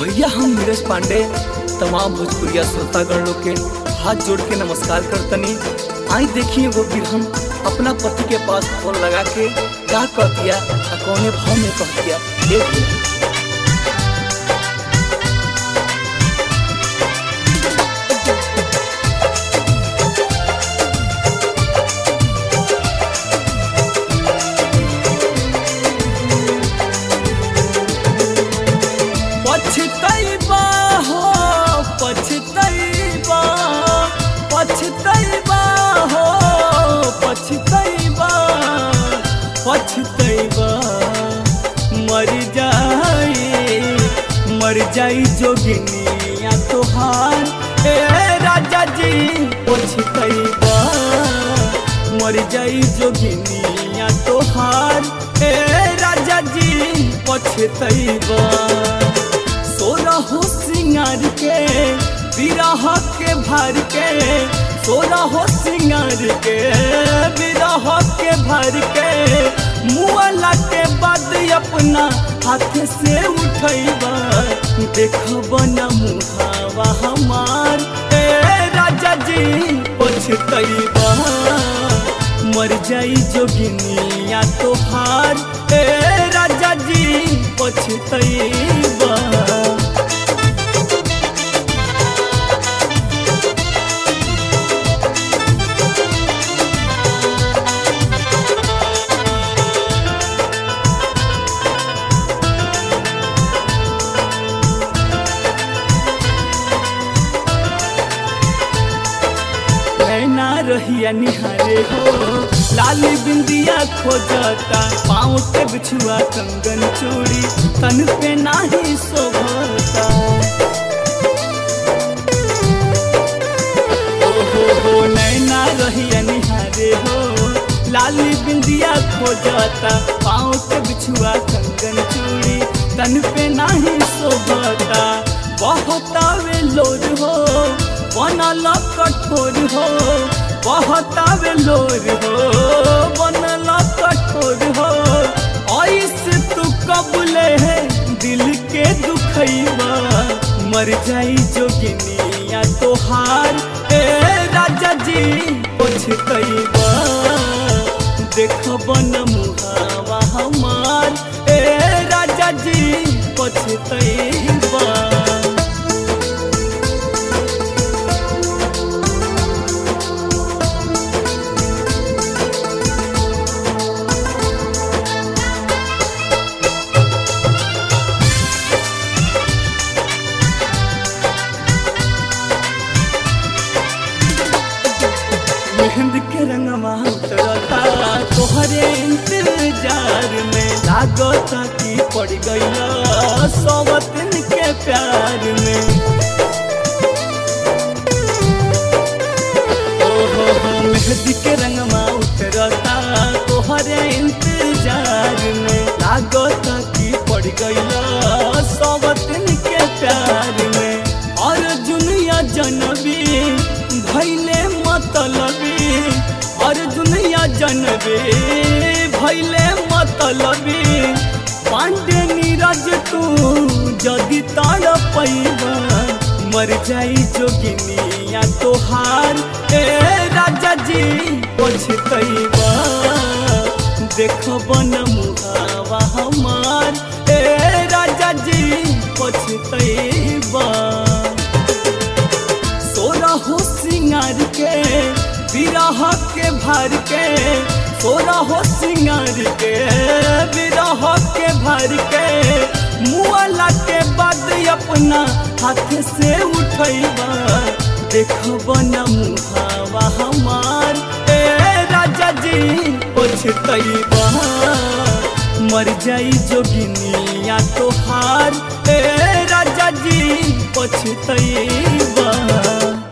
भैया हम नीरज पांडे तमाम भोजपुरिया श्रोतागण लोग के हाथ जोड़ के नमस्कार करतनी आई देखिए वो बिरहन अपना पति के पास फोन लगा के का कह दिया आ कौने भाव में कह दिया देख लिया पछतैबा हो पछतैबा पछतैबा हो पछतैबा पछतैबा मर जाई मर जाई जोगिनिया तोहार ए राजा जी पछतैबा मर जाई जोगिनिया तोहार ए राजा जी पछतैबा सोरा हो सिंगार के विरह के भर के सोरा हो सिंगार के विरह के भर के मुआला के बाद अपना हाथ से उठैबा देखब न मुहावा हमार ए राजा जी पछतैबा मर जाई जोगिनिया तोहार ए राजा जी पछतैबा नैना रहिया निहारे हो लाली बिंदिया खोजता पाँव के बिछुआ कंगन चूड़ी तन पे नाही शोभता ओहो हो नैना रहिया निहारे हो लाली बिंदिया खोजता पाँव के बिछुआ कंगन चूड़ी तन पे नाही शोभता बहतावे लोर हो बनल कठोर हो बहतावे लोर हो बनल कठोर हो ऐसे तू कबले है दिल के दुखैबा मर जाई जोगिनिया तोहार ए राजा जी पछतैबा देखब न मुहावा हमार ए राजा जी पछतैबा मेहंदी के रंगवा उतरता तोहरे इंतजार में लागता कि पड़ गईला सौवतन के प्यार में ओहो हो मेहंदी के रंगवा उतरता तोहरे इंतजार में लागता कि पड़ गईला सौवतन के प्यार में और दुनिया जनबी भैले मतलबी और दुनिया जनबी भैले मतलबी पांडे नीरज तू जदि ताड़ पैबा मर जाई जोगिनिया तोहार ए राजा जी पछतैबा देखब न मुहावा हमार ए राजा जी पछतैबा सोरा हो सिंगार के विरह के भर के सोरा हो सिंगार के विरह के भर के मुआला के बाद अपना हाथ से उठैबा देखब न मुहावा हमार ए राजा जी पछतैबा मर जाई जोगिनिया तोहार ए राजा जी पछतैबा